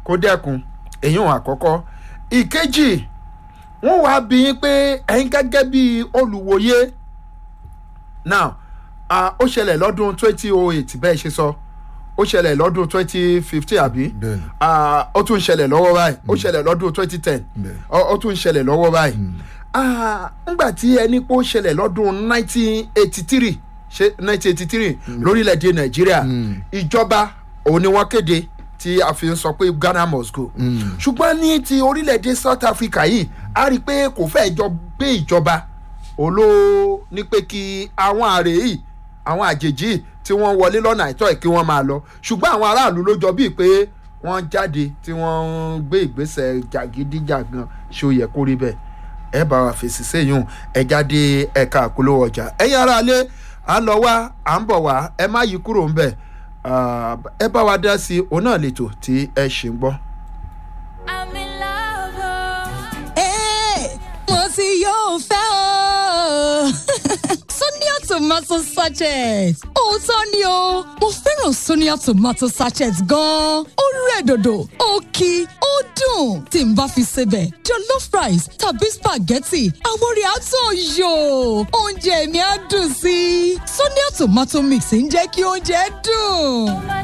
kó dẹ́kun èyí ò àkọ́kọ́ ìkejì wọ́n wá bí yín pé ẹ̀yin gẹ́gẹ́ bí olùwòye now ah, ó ṣẹlẹ̀ lọ́dún twenty oh eight bẹ́ẹ̀ ṣe sọ ó ṣẹlẹ̀ lọ́dún twenty fifteen àbí Bẹ́ẹ̀ni. Ah, ó tún ṣẹlẹ̀ lọ́wọ́ báyìí ó ṣẹlẹ̀ lọ́dún twenty ten Bẹ́ẹ̀ni. ó tún ṣẹlẹ̀ lọ́wọ́ báyìí Ah, ńgbà tí ẹni pé ó ṣẹlẹ̀ lọ́dún nineteen eighty three ṣe nineteen eighty three lórílẹ̀‐èdè nàìjíríà ìjọba òun ni wọ́n kéde tí a fi ń sọ pé ghana must go ṣùgbọ́n ní ti orílẹ̀‐èdè south africa yìí a rí i pé kò fẹ́ jọ gbé ìjọba oló ní pé kí àwọn àrè yìí àwọn àjèjì yìí tí wọ́n wọlé lọ́nà àìtọ́ ẹ̀ kí wọ́n máa lọ ṣùgbọ́n àwọn aráàlú ló jọ bíi pé wọ́n jáde tí wọ́n ń gbé ìgbésẹ̀ jàgídíjàgan ṣé ó yẹ kó rí bẹ́ẹ̀ ẹ bá wa fèsì séyún ẹ jáde ẹ̀ka àpolówó ọjà ẹ̀yin aráalé à ń lọ wá à ń bọ̀ wá ẹ má yí kúrò ń bẹ̀ ẹ bá wa dá sí i òun náà lètò tí ẹ ṣì ń gbọ́. I'm in love. oh. Ẹ́ẹ̀, mo ti yóò fẹ́ o. Sonia tomato sachet. Òótọ́ ni o, mo fẹ́ràn Sonia tomato sachet gan-an. Ó rẹ̀ dòdò, ó kí, ó dùn. Tí n bá fi sebẹ̀, jollof rice tàbí spaghetti, àwọn orí àtọ̀ yò. Oúnjẹ mi á dùn sí i. Sonia tomato mix ń jẹ́ kí oúnjẹ dùn.